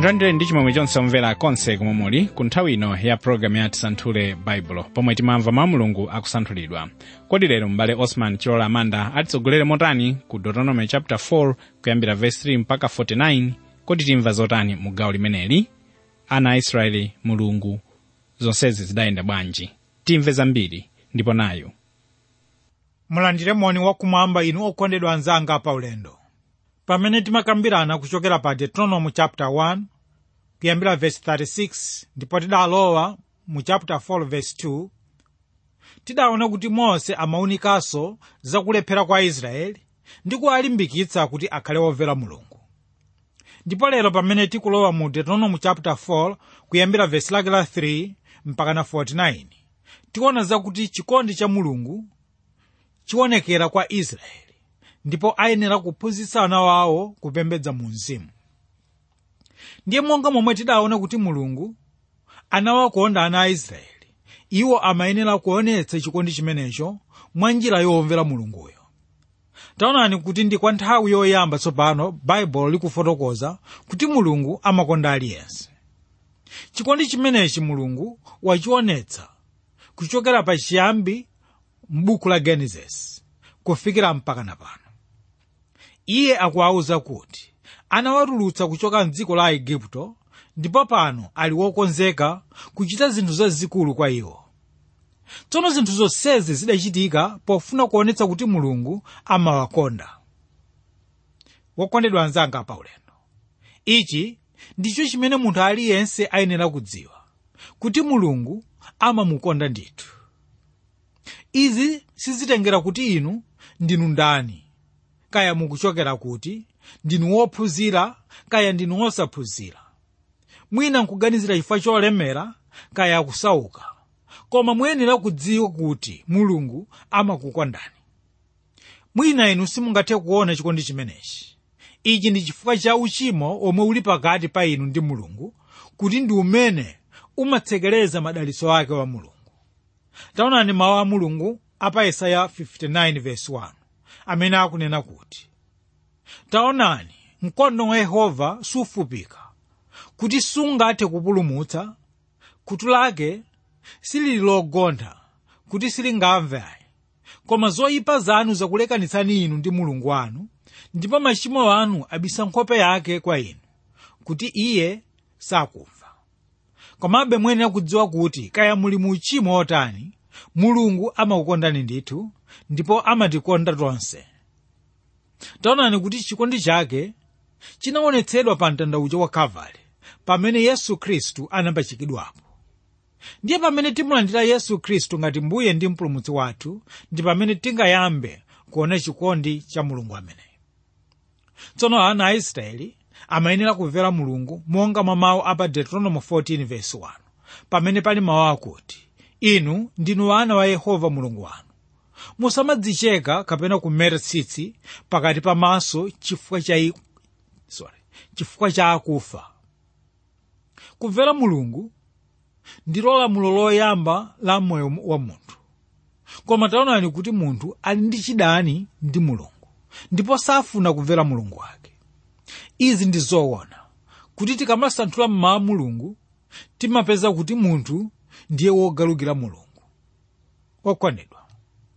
mulandire ndi chimwemwe chonse omvera konse komwe muli ku nthawi ino ya pologalamu ya tisanthule baibulo pomwe timamva mawu a mulungu akusanthulidwa kodi lero m'bale osman chilola amanda atitsogolere motani ku deuteronomy chapter 4 kuyambira verse 3 mpaka 49 kodi timva zotani mu gawo limeneli ana a israeli mulungu zonsezi zidayenda bwanji timve zambiri ndipo nayo mulandire moni wakumwamba inu okondedwa anzanga pa ulendo pamene timakambirana kuchokera pa deuteronomy chapter 1 kuyambira verse 36 ndipo tidalowa mu chapter 4 verse 2 tidaona kuti mose amaunikanso zakulephera kwa israeli ndi kuwalimbikitsa kuti akhale womvera mulungu ndipo lero pamene tikulowa mu deuteronomy chapter 4 kuyambira verse lake la 3 mpaka na 49 tikuona zakuti chikondi cha mulungu chionekera kwa israeli ndipo ayenera kuphunzitsa ana wawo kupembedza mu mzimu ndiye monga momwe tidaona kuti mulungu anawakonda ana a israeli iwo amayenera kuonetsa chikondi chimenecho mwa njira yomvera mulunguyo taonani kuti ndi kwa nthawi yoyamba tsopano baibulo likufotokoza kuti mulungu amakonda aliyense chikondi chimenechi mulungu wachionetsa kuchokera pa chiyambi m'buku la genesis kufikira mpaka na pano iye akuwawuza kuti anawatulutsa kuchoka mdziko la igupto ndipo pano ali wokonzeka kuchita zinthu zazikulu kwa iwo tsono zinthu zonsezi zidachitika pofuna kuonetsa kuti mulungu amawakonda wokondedwa anzanga pa ulendo ichi ndicho chimene munthu aliyense ayenera kudziwa kuti mulungu amamukonda ndithu izi sizitengera kuti inu ndinu ndani kaya mukuchokera kuti ndinu wophunzira kaya ndinu wosaphunzira mwina nkuganizira chifukwa cholemera kaya kusauka koma muyenera kudziwa kuti mulungu amakukondani mwina inu simungathe kuona chikondi chimenechi ichi ndi chifukwa cha uchimo omwe uli pakati pa inu ndi mulungu kuti ndi umene umatsekereza madalitso ake wa mulungu taonani mawu a mulungu apa yesaya 59 verse 1 amene akunena kuti taonani mkono wa yehova sufupika kuti sungathe kupulumutsa khutu lake silili logontha kuti silingamve ayi koma zoyipa zanu zakulekanitsani inu ndi mulungu wanu ndipo machimo anu abisa nkhope yake kwa inu kuti iye sakumva komabe muyenera kudziwa kuti kaya muli mu uchimo otani mulungu amakukondani ndithu ndipo amatikonda tonse taonani kuti chikondi chake chinaonetsedwa pa mtandaucho wa kalvari pamene yesu khristu anapachikidwapo ndiye pamene timulandira yesu khristu ngati mbuye ndi mpulumutsi wathu ndi pamene tingayambe kuona chikondi cha mulungu ameneyo tsono ana a israeli amayenera kumvera mulungu monga mwa mawu a pa deuteronomy 14 verse 1 pamene pali mawu akuti inu ndinu ana wa yehova mulungu wanu musamadzicheka kapena kumeta tsitsi pakati pa maso chifukwa cha i... sorry chifukwa cha akufa kumvera mulungu ndilo lamulo loyamba la moyo wa munthu koma taonani kuti munthu ali ndi chidani ndi mulungu ndipo safuna kumvera mulungu wake izi ndi zoona kuti tikamasanthula mmawu mulungu timapeza kuti munthu ndiye wogalukira mulungu okondedwa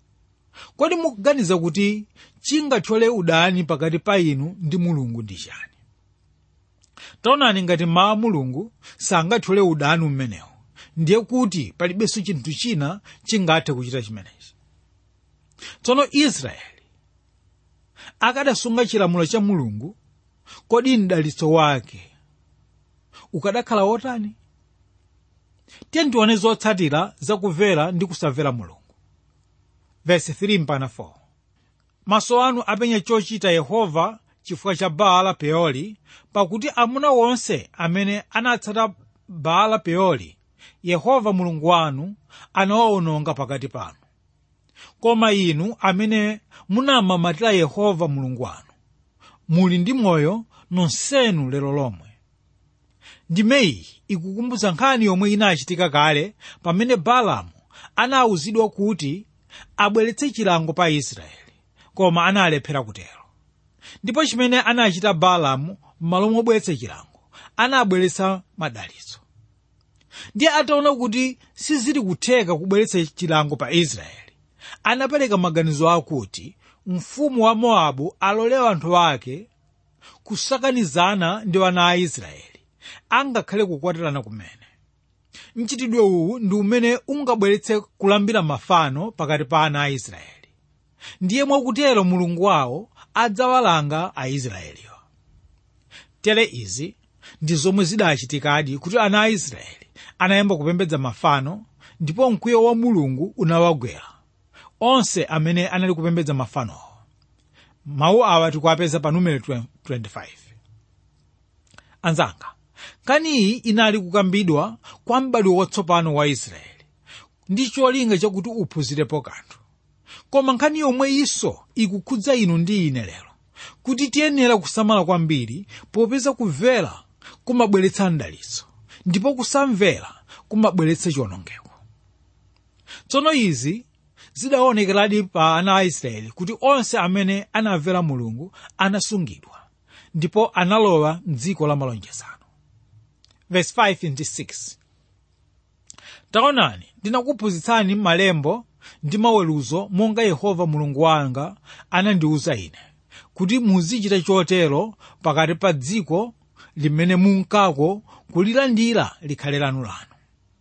kodi mukuganiza kuti chingathole udani pakati pa inu ndi mulungu ndi chani taonani ngati mawu mulungu sangathole udani umenewu ndiye kuti palibenso chinthu china chingathe kuchita chimenechi tsono israeli akadasunga chilamulo cha mulungu kodi mdalitso wake ukadakhala wotani tiye tione zotsatira zakumvera ndi kusamvera mulungu verse 3 mpaka 4 maso anu apenya chochita yehova chifukwa cha baala peori pakuti amuna wonse amene anatsata baala peori yehova mulungu wanu anawawononga pakati panu koma inu amene munamamatira yehova mulungu wanu muli ndi moyo nonsenu lero lomwe ndimeyi ikukumbutsa nkhani yomwe inachitika kale pamene balamu anawuzidwa kuti abweretse chilango pa israeli koma analephera kutero ndipo chimene anachita balamu m'malo mobweretsa chilango anabweretsa madalitso ndiye ataona kuti sizili kutheka kubweretsa chilango pa israeli anapereka maganizo akuti mfumu wa mowabu alole anthu ake kusakanizana ndi ana a israeli angakhale kukwatirana kumene mchitidwe uwu ndi umene ungabweretse kulambira mafano pakati pa ana a israeli ndiye mwakutero mulungu wawo adzawalanga aisraeliwo tere izi ndi zomwe zidachitikadi kuti ana a israeli anayamba kupembedza mafano ndipo mkwiyo wa mulungu unawagwera onse amene anali kupembedza mafanowo mawu awa tikuwapeza pa numero 25 anzanga kaniyi inali kukambidwa kwa m'badwo watsopano wa israeli ndi cholinga chakuti uphunzirepo kanthu koma nkhani yomwe iso ikukhudza inu ndi ine lero kuti tiyenera kusamala kwambiri popeza kumvera kumabweretsa mdalitso ndipo kusamvera kumabweretsa chiwonongeko tsono izi zidaonekeradi pa ana a israeli kuti onse amene anamvera mulungu anasungidwa ndipo analowa mdziko la malonjezano verse 5 ndi 6 taonani ndinakuphunzitsani malembo ndi maweruzo monga yehova mulungu wanga anandiwuza ine kuti muzichita chotero pakati pa dziko limene munkako kulilandira likhale lanu lanu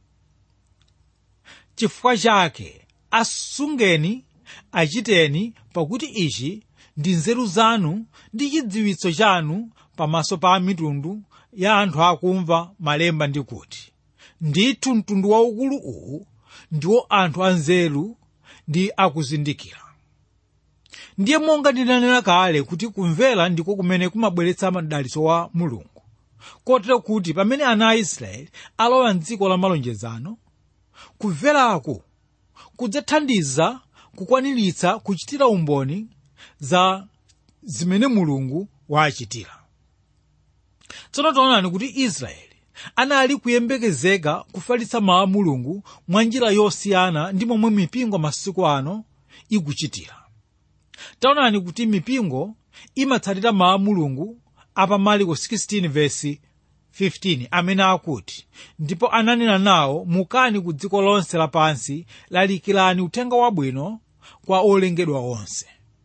chifukwa chake asungeni achiteni pakuti ichi ndi nzeru zanu ndi chidziwitso chanu pamaso pa mitundu ya anthu akumva malemba ndi kuti ndithu mtundu waukulu uwu ndiwo anthu anzeru ndi akuzindikira ndiye monga ndinanena kale kuti kumvera ndiko kumene kumabweretsa madalitso wa mulungu kotero kuti pamene ana a israeli alowa mdziko la malonjezano kumverako kudzathandiza kukwaniritsa kuchitira umboni za zimene mulungu wachitira tsono taonani kuti israeli anali kuyembekezeka kufalitsa mawu a mulungu mwa njira yosiyana ndi momwe mipingo masiku ano ikuchitira taonani kuti mipingo imatsatira mawu a mulungu apa marko 16 vesi 15 amene akuti ndipo ananena nawo mukani ku dziko lonse lapansi lalikirani uthenga wabwino kwa olengedwa onse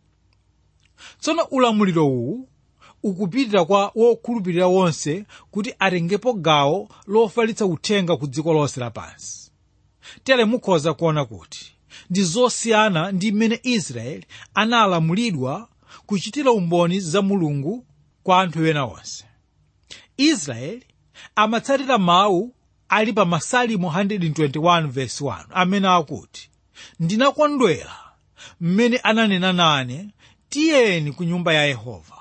tsono ulamuliro uwu ukupitira kwa wokhulupirira wonse kuti atengepo gawo lofalitsa uthenga ku dziko lonse lapansi tere mukhoza kuona kuti ndi zosiyana ndi mmene israeli analamulidwa kuchitira umboni za mulungu kwa anthu ena onse israeli amatsatira mawu ali pa masalimo 121 verse 1 amene akuti ndinakondwera mmene ananena nane tiyeni ku nyumba ya yehova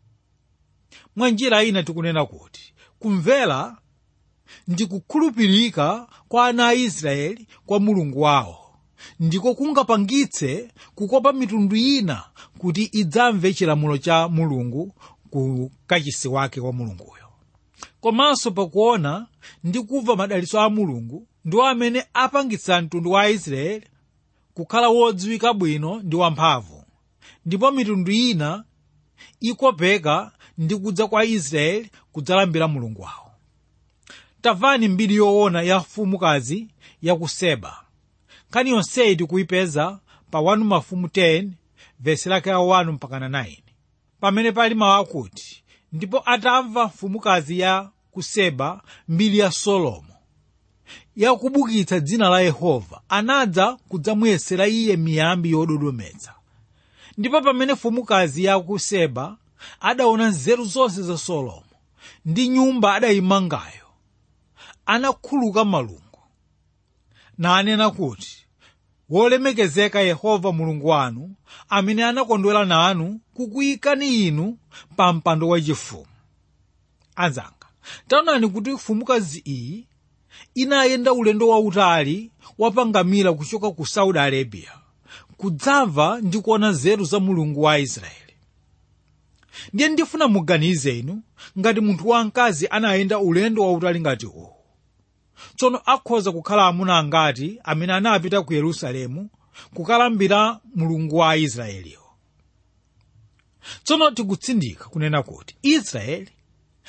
mwa njira ina tikunena kuti kumvera ndi kukhulupirika kwa ana a israeli kwa mulungu wawo ndiko kungapangitse kukopa mitundu ina kuti idzamve chilamulo cha mulungu ku kachisi wake wa mulunguyo komanso pakuona ndi kumva madalitso a mulungu ndiwo amene apangitsa mtundu wa israeli kukhala wodziwika bwino ndi wamphamvu ndipo mitundu ina ikopeka ndi kudza kwa israeli kudzalambira mulungu wawo tamvani mbiri yoona ya mfumukazi ya ku seba nkhani yonseyi tikuyipeza pa 1 mafumu 10 vesi lake la 1 mpakana 9 pamene pali mawu akuti ndipo atamva mfumukazi ya ku seba mbiri ya solomo yakubukitsa dzina la yehova anadza kudzamuyesera iye miyambi yododometsa ndipo pamene mfumukazi ya ku seba adaona nzeru zonse za solomo ndi nyumba adayimangayo anakhuluka malungu nanena kuti wolemekezeka yehova mulungu wanu amene anakondwera nanu kukuyikani inu pa mpando wachifumu anzanga taonani kuti mfumukazi iyi inayenda ulendo wautali wapangamira kuchoka ku saudi arabia kudzamva ndi kuona nzeru za mulungu wa israeli ndiye ndifuna muganize inu ngati munthu wamkazi anayenda ulendo wautali ngati uwu tsono akhoza kukhala amuna angati amene anapita ku yerusalemu kukalambira mulungu wa aisraeliwo tsono tikutsindika kunena kuti israeli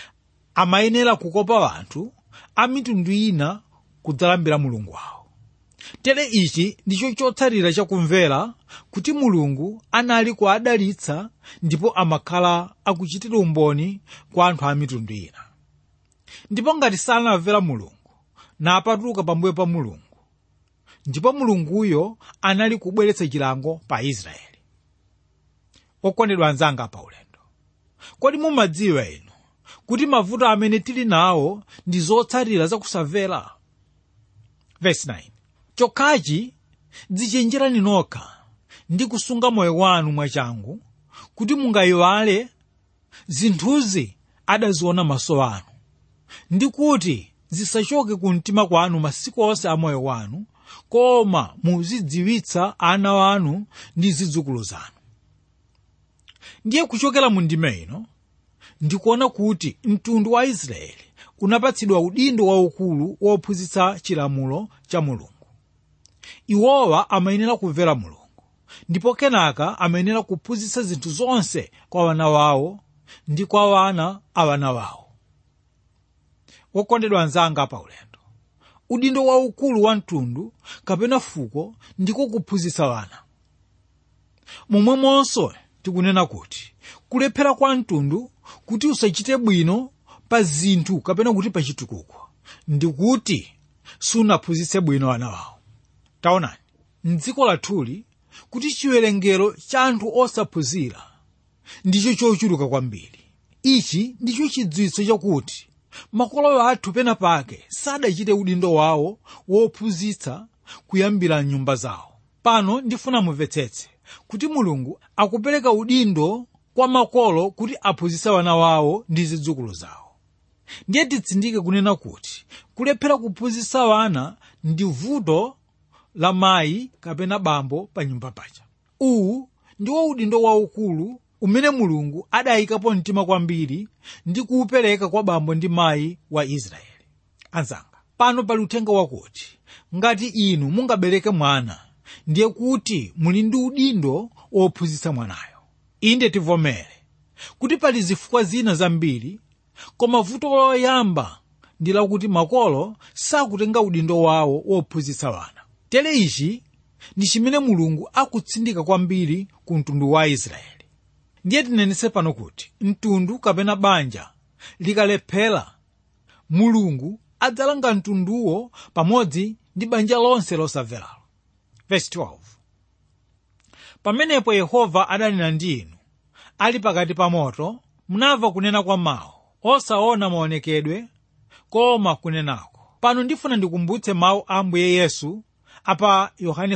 amayenera kukopa anthu a mitundu ina kudzalambira mulungu wawo tere ichi ndicho chotsatira chakumvera kuti mulungu anali kuadalitsa ndipo amakhala akuchitira umboni kwa anthu a mitundu ina ndipo ngati sanamvera mulungu napatuka pambuyo pa mulungu ndipo mulunguyo anali kubweretsa chilango pa israeli okondedwa anzanga pa ulendo kodi mumadziwa inu kuti mavuto amene tili nawo ndi zotsatira zakusamvera verse 9 chokhachi dzichenjerani nokha ndi kusunga moyo wanu mwachangu kuti mungayiwale zinthuzi adaziona maso anu ndi kuti zisachoke ku mtima kwanu masiku onse a moyo wanu koma muzidziwitsa ana wanu ndi zidzukulu zanu ndiye kuchokera mu ndime ino ndikuona kuti mtundu wa israeli unapatsidwa udindo waukulu wophunzitsa chilamulo cha mulungu iwowa amayenera kumvera mulungu ndipo kenaka amayenera kuphunzitsa zinthu zonse kwa wana wawo ndi kwa wana a wana wawo wokondedwa anzanga pa ulendo udindo waukulu wa mtundu kapena fuko ndiko kuphunzitsa wana momwemonso tikunena kuti kulephera kwa mtundu kuti usachite bwino pa zinthu kapena kuti pa chitukuko ndikuti sunaphunzitse bwino ana wawo taonani mdziko lathuli kuti chiwerengero cha anthu osaphunzira ndicho chochuluka kwambiri ichi ndicho chidziwitso chakuti makolo athu pena pake sadachite udindo wawo wophunzitsa kuyambira nyumba zawo pano ndifuna mumvetsetse kuti mulungu akupereka udindo kwa makolo kuti aphunzitse wana wawo ndi zidzukulu zawo ndiye titsindike kunena kuti kulephera kuphunzitsa wana ndi vuto la mayi kapena bambo pa nyumba paja uwu ndiwo udindo waukulu umene mulungu adayikapo mtima kwambiri ndi kuwupereka kwa bambo ndi mayi wa israeli anzanga pano pali uthenga wakuti ngati inu mungabereke mwana ndiye kuti muli ndi udindo wophunzitsa mwanayo inde tivomere kuti pali zifukwa zina zambiri koma vuto loyamba ndi lakuti makolo sakutenga udindo wawo wophunzitsa wana tere ichi ndi chimene mulungu akutsindika kwambiri ku mtundu wa israeli ndiye tinenetse pano kuti mtundu kapena banja likalephera mulungu adzalanga mtunduwo pamodzi ndi banja lonse losamveralo verse 12 pamenepo yehova adanena ndi inu ali pakati pa moto munamva kunena kwa mawu osaona maonekedwe koma kunenako pano ndifuna ndikumbutse mawu a ambuye yesu apa yohane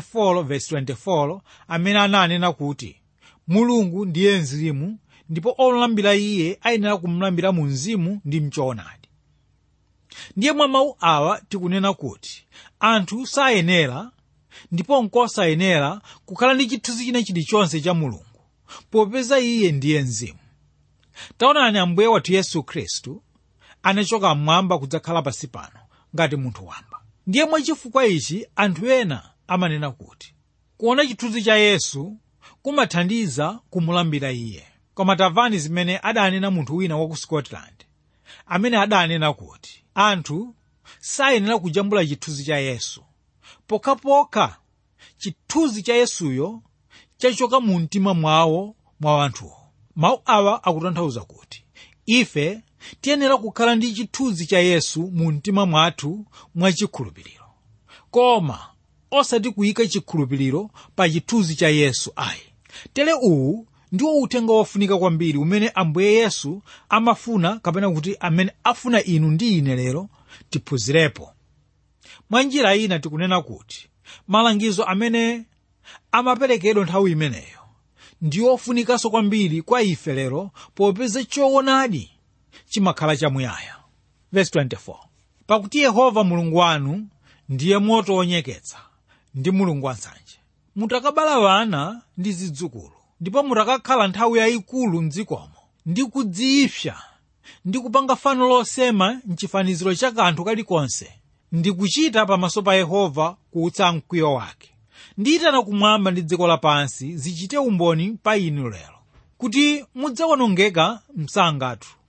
4:24 amene ananena kuti mulungu ndiye mzimu ndipo olambira iye ayenera kumulambira mu mzimu ndi mchoonadi ndiye mwa mawu awa tikunena kuti anthu sayenera ndipo nkosayenera kukhala ndi chithunzi china chilichonse cha mulungu popeza iye ndiye mzimu taonani ambuye wathu yesu khristu anachoka mmwamba kudzakhala pansi pano ngati munthu wamba ndiye mwachifukwa ichi anthu ena amanena kuti kuona chithunzi cha yesu kumathandiza kumulambira iye koma tamvani zimene adanena munthu wina wa ku scotland amene adanena kuti anthu sayenera kujambula chithunzi cha yesu pokhapokha chithunzi cha yesuyo chachoka mu mtima mwawo mwa anthuwo mawu awa akutanthauza kuti ife tiyenera kukhala ndi chithunzi cha yesu mu mtima mwathu mwachikhulupiriro koma osati kuyika chikhulupiriro pa chithunzi cha yesu ayi tere uwu ndiwo uthenga wofunika kwambiri umene ambuye yesu amafuna kapena kuti amene afuna inu ndi ine lero tiphunzirepo mwa njira ina tikunena kuti malangizo amene amaperekedwa nthawi imeneyo ndiwo ofunikanso kwambiri kwa ife lero popeza choonadi chimakhala chamuyaya verse 24 pakuti yehova mulungu wanu ndiye moto wonyeketsa ndi mulungu wansanje mutakabala wana ndi zidzukulu ndipo mutakakhala nthawi yayikulu mdzikomo ndi kudziipsa ndi kupanga fano losema mchifaniziro cha kanthu kalikonse ndi kuchita pamaso pa yehova kuutsa mkwiyo wake ndiyitana kumwamba ndi dziko lapansi zichite umboni pa inu lero kuti mudzawonongeka msangatu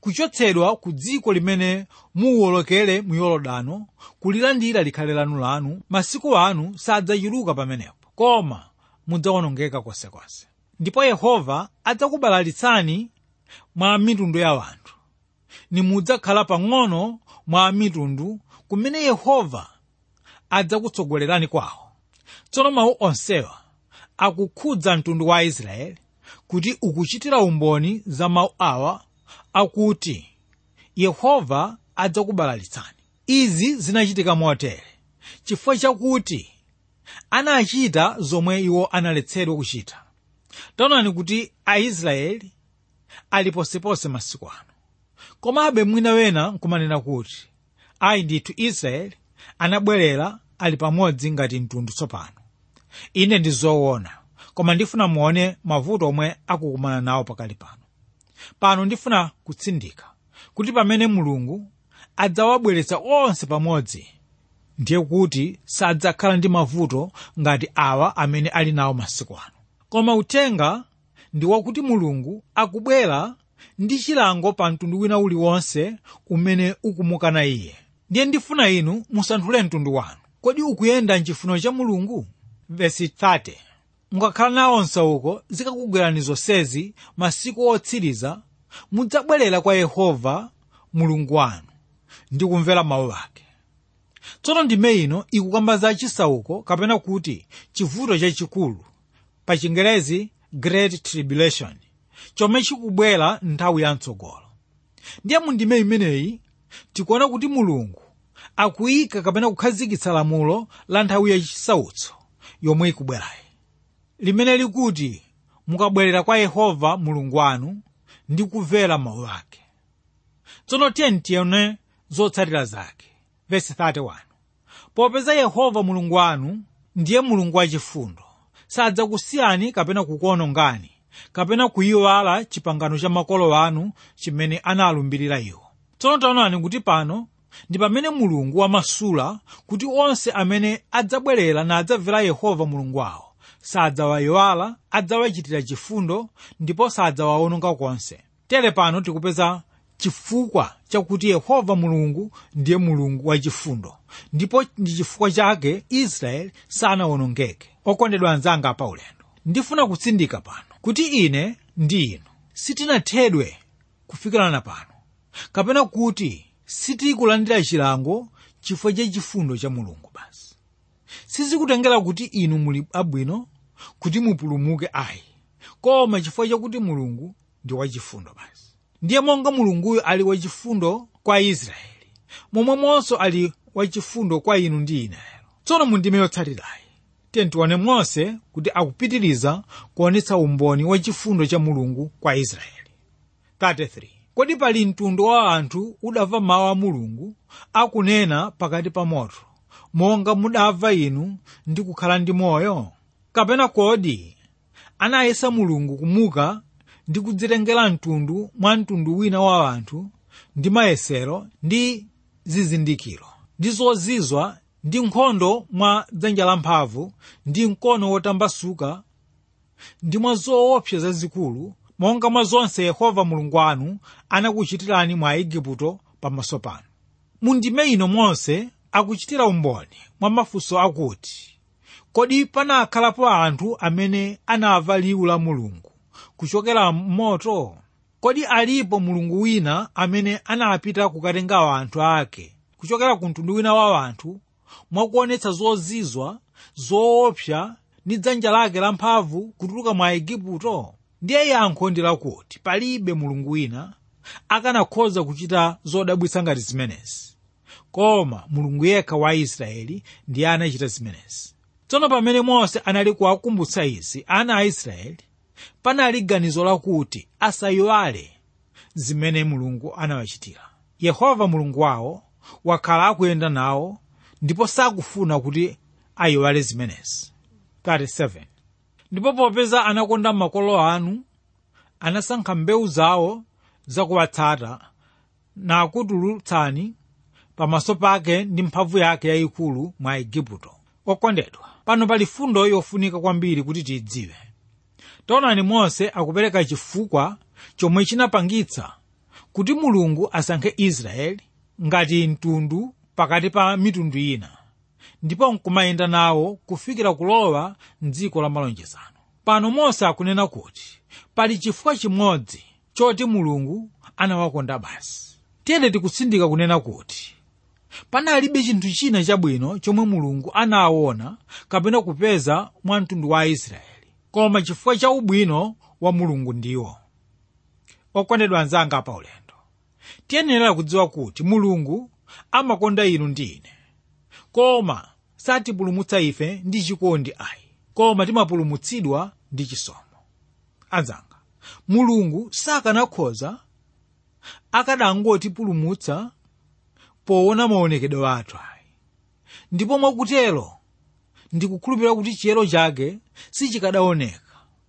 kuchotsedwa ku dziko limene muwolokere mu yorodano kulilandira likhale lanu lanu masiku anu sadzachuluka pamenepo koma mudzawonongeka konsekonse ndipo yehova adzakubalalitsani mwa mitundu ya wanthu nimudzakhala pang'ono mwa mitundu kumene yehova adzakutsogolerani kwawo tsono mawu onsewa akukhudza mtundu wa israeli kuti ukuchitira umboni za mawu awa akuti yehova adzakubalalitsani izi zinachitika motere chifukwa chakuti anachita zomwe iwo analetsedwa kuchita taonani kuti aisraeli ali posepose masiku ano komabe mwina wena nkumanena kuti ayi ndithu israeli anabwerera ali pamodzi ngati mtundu tsopano ine ndi zoona koma ndifuna muone mavuto omwe akukumana nawo pakali pano pano ndifuna kutsindika kuti pamene mulungu adzawabweretsa onse pamodzi ndiye kuti sadzakhala ndi mavuto ngati awa amene ali nawo masiku ano koma uthenga ndi wakuti mulungu akubwera ndi chilango pa mtundu wina uliwonse umene ukumukana iye ndiye ndifuna inu musanthule mtundu wanu kodi ukuyenda mchifuniro cha mulungu vesi 30 mukakhala nawonso uko zikakugwerani zonsezi masiku otsiriza mudzabwerera kwa yehova mulungu wanu ndi kumvera mawu ake tsono ndime ino ikukamba za chisauko kapena kuti chivuto chachikulu pa chingerezi great tribulation chomwe chikubwera nthawi ya mtsogolo ndiye mu ndime imeneyi tikuona kuti mulungu akuyika kapena kukhazikitsa lamulo la nthawi yachisautso yomwe ikubwerayi limene likuti mukabwerera kwa yehova mulungu wanu ndi kumvera mawu ake tsono tiyeni tione zotsatira zake vesi 31 popeza yehova mulungu wanu ndiye mulungu wachifundo sadzakusiyani kapena kukuonongani kapena kuyiwala chipangano cha makolo anu chimene analumbirira iwo tsono taonani kuti pano ndi pamene mulungu wamasula kuti onse amene adzabwerera nadzamvera yehova mulungu wawo sadzawayiwala adzawachitira chifundo ndipo sadzawawononga konse tere pano tikupeza chifukwa chakuti yehova mulungu ndiye mulungu wachifundo ndipo ndi chifukwa chake israeli sanawonongeke okondedwa anzanga pa ulendo ndifuna kutsindika pano kuti ine ndi inu sitinathedwe kufikirana pano kapena kuti sitikulandira chilango chifukwa cha chifundo cha mulungu basi sizikutengera kuti inu muli abwino kuti mupulumuke ayi koma chifukwa chakuti mulungu ndi wachifundo basi ndiye monga mulunguyo ali wachifundo kwa israeli momwemonso ali wachifundo kwa inu ndi ine lero tsono mundime yotsatirayi tiye tione mose kuti akupitiriza kuonetsa umboni wachifundo cha mulungu kwa israeli 33 kodi pali mtundu wa anthu udamva mawu a mulungu akunena pakati pa moto monga mudamva inu ndi kukhala ndi moyo kapena kodi anayesa mulungu kumuka ndi kudzitengera mtundu mwa mtundu wina wa anthu ndi mayesero ndi zizindikiro ndi zozizwa ndi nkhondo mwa dzanja lamphamvu ndi mkono wotambasuka ndi mwa zoopsa zazikulu monga mwa zonse yehova mulungu wanu anakuchitirani mwa igupto pamaso panu mu ndime ino mose akuchitira umboni mwa mafunso akuti kodi panakhalapo anthu amene anamva liwu la mulungu kuchokera m'moto kodi alipo mulungu wina amene anapita kukatenga anthu ake kuchokera ku mtundu wina wa anthu mwakuonetsa zozizwa zoopsa ndi dzanja lake lamphamvu kutuluka mwa igupto ndiye yankho ndi lakuti palibe mulungu wina akanakhoza kuchita zodabwitsa ngati zimenezi koma mulungu yekha wa israeli ndiye anachita zimenezi tsono pamene mose anali kuwakumbutsa izi ana a israeli panali ganizo lakuti asayiwale zimene mulungu anawachitira yehova mulungu wawo wakhala akuyenda nawo ndipo sakufuna kuti ayiwale zimenezi 37 ndipo popeza anakonda makolo anu anasankha mbewu zawo zakuwatsata nakutulutsani pamaso pake ndi mphamvu yake yayikulu mwa igupto okondedwa pano pali fundo yofunika kwambiri kuti tiyidziwe taonani mose akupereka chifukwa chomwe chinapangitsa kuti mulungu asankhe israeli ngati mtundu pakati pa mitundu ina ndipo nkumayenda nawo kufikira kulowa mdziko la malonjezano pano mose akunena kuti pali chifukwa chimodzi choti mulungu anawakonda basi tiyeni tikutsindika kunena kuti panalibe chinthu china chabwino chomwe mulungu anaona kapena kupeza mwa mtundu wa aisraeli koma chifukwa cha ubwino wa mulungu ndiwo okondedwa anzanga pa ulendo tiyenera kudziwa kuti mulungu amakonda inu ndi ine koma satipulumutsa ife ndi chikondi ayi koma timapulumutsidwa ndi chisomo anzanga mulungu sakanakhoza akadangotipulumutsa poona maonekedwe athu ayi ndipo mwakutero ndikukhulupirira kuti chiyero chake sichikadaoneka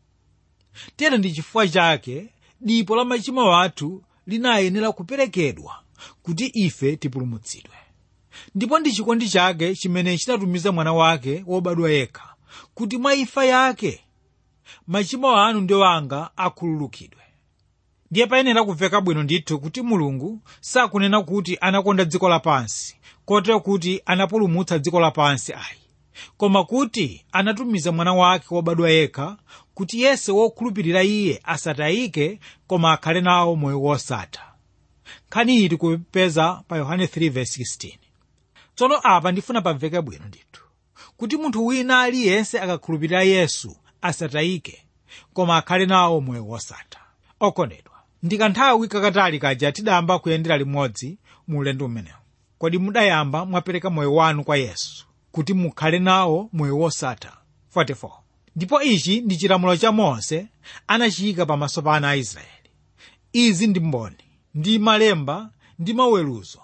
tero ndi chifukwa chake dipo la machimo athu linayenera kuperekedwa kuti ife tipulumutsidwe ndipo ndi chikondi chake chimene chinatumiza mwana wake wobadwa yekha kuti mwa imfa yake machimo anu ndi wanga akhululukidwe ndiye payenera kumveka bwino ndithu kuti mulungu sakunena kuti anakonda dziko lapansi kotero kuti anapulumutsa dziko lapansi ayi koma kuti anatumiza mwana wake wobadwa yekha kuti yense wokhulupirira iye asatayike koma akhale nawo moyo wosatha nkhani iyi tikupeza pa yohane 3:16 tsono apa ndifuna pamveke bwino ndithu kuti munthu wina aliyense akakhulupirira yesu asatayike koma akhale nawo moyo wosatha okondedwa ndi kanthawi kakatali kaja tidayamba kuyendera limodzi mu ulendo umenewu kodi mudayamba mwapereka moyo wanu kwa yesu kuti mukhale nawo moyo wosatha 44 ndipo ichi ndi chilamulo cha mose anachiyika pamaso pa ana a israeli izi ndi mboni ndi malemba ndi maweruzo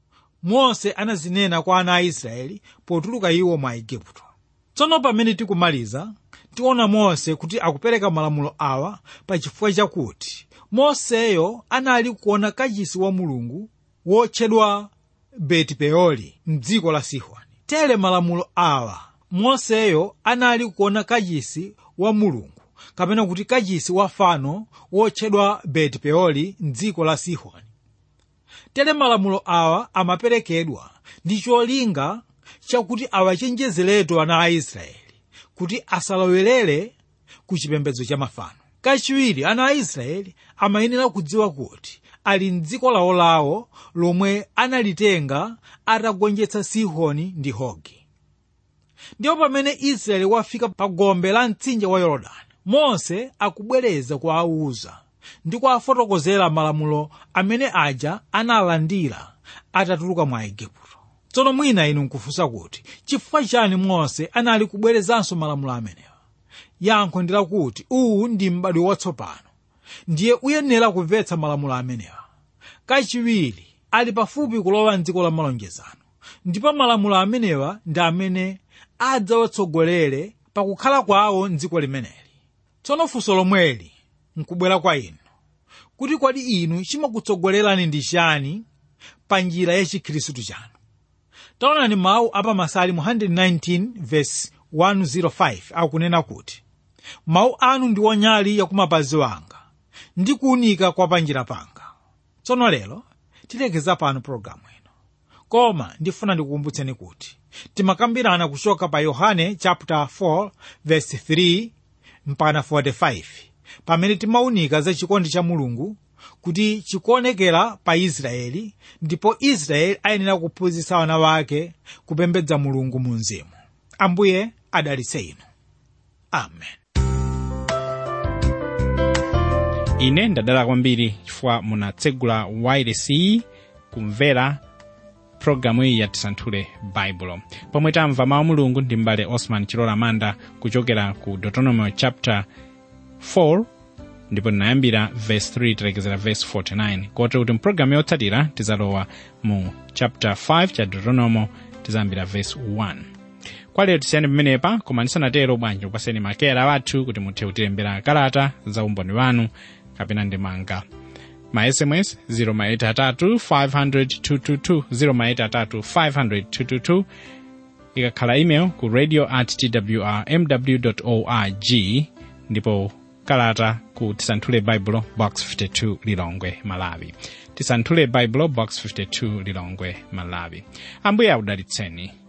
mose anazinena kwa ana a israeli potuluka iwo mwa igupto tsono pamene tikumaliza tiona mose kuti akupereka malamulo awa pa chifukwa chakuti moseyo anali kuona kachisi wa mulungu wotchedwa betipeori mdziko la sihoni tere malamulo awa moseyo anali kuona kachisi wa mulungu kapena kuti kachisi wa fano wotchedwa betipeori mdziko la sihoni tere malamulo awa amaperekedwa ndi cholinga chakuti awachenjezeretu ana a israeli kuti asalowerere ku chipembedzo cha mafano kachiwiri ana a israeli amayenera kudziwa kuti ali mdziko lawolawo lomwe analitenga atagonjetsa sihoni ndi hogi ndipo pamene israeli wafika pa gombe la mtsinje wa yorodani mose akubwereza kuwawuza ndi kuwafotokozera malamulo amene aja analandira atatuluka mwa igupto tsono mwina inu nkufunsa kuti chifukwa chani mose anali kubwerezanso malamulo amenewa yankho ndi lakuti uwu ndi m'badwo watsopano ndiye uyenera kumvetsa malamulo amenewa kachiwiri ali pafupi kulowa mdziko la malonjezano ndipo malamulo amenewa ndi amene adzawatsogolere pakukhala kwawo mdziko limeneli tsono funso lomweli nkubwera kwa inu kuti kodi inu chimakutsogolerani ndi chani pa njira ya chikhristu chanu taonani mawu apa masalimu 119 verse 105 akunena kuti mawu anu ndi wonyali yakumapazi wanga ndi kuwunika kwa panjira panga tsono lero tilekeza pano pologalamu ino koma ndifuna ndikukumbutseni kuti timakambirana kuchoka pa yohane chapter 4 verse 3 mpaka 45 pamene timawunika za chikondi cha mulungu kuti chikuonekera pa israeli ndipo israeli ayenera kuphunzitsa wana wake kupembedza mulungu mu mzimu ambuye adalitse inu amen ine ndadala kwambiri chifukwa munatsegula wailesi kumvera pologalamu iyi yatisanthule baibulo pomwe tamva mawu mulungu ndi mbale osman chilola manda kuchokera ku deuteronomy chapter 4 ndipo tinayambira verse 3 tilekezera verse 49 kotero kuti mpulogalamu yotsatira tizalowa mu chapter 5 cha deuteronomy tizayambira verse 1 kwa lero tisiyani pamenepa koma ndisanatero bwanji kupaseni makera wathu kuti muthe kutilembera kalata za umboni wanu kapena ndemanga ma sms 083 083 ikakhala email ku radio at twr mw org ndipo kalata ku tisanthule baibulo box 52 lilongwe malawi tisanthule baibulo box 52 lilongwe malawi ambuye akudalitseni